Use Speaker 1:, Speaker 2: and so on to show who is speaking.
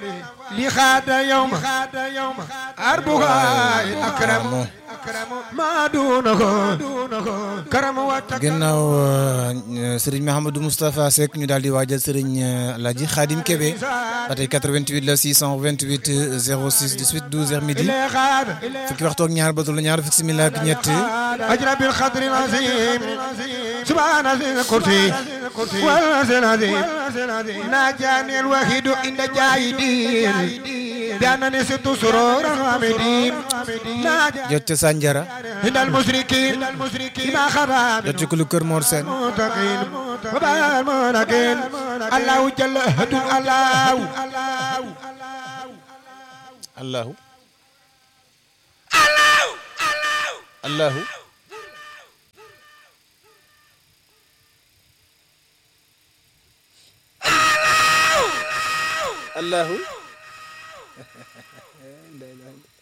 Speaker 1: li xaada yawma arbuha akram ma dunahu karam wa
Speaker 2: ginnaaw Serigne Mahamadou Moustapha Seck ñu daal di waajal Serigne Alaaji Khadim Kébé ba tey 88 la 628 06 18 12 heures midi fukki waxtu ak ñaar ba tollu ñaar fukki simila ak ñett
Speaker 1: أجرى بالخضر العظيم سبحان ذي الكرسي والعرش العظيم ناجاني الوحيد عند جاهدين بأنني ست سرور حامدين
Speaker 2: jot ca Sanjara
Speaker 1: عند المشركين بما خراب
Speaker 2: jot ci kulu Kër Mor Sène
Speaker 1: المتقين وبال المناكين الله جل هد الله
Speaker 2: allahu allahu allahu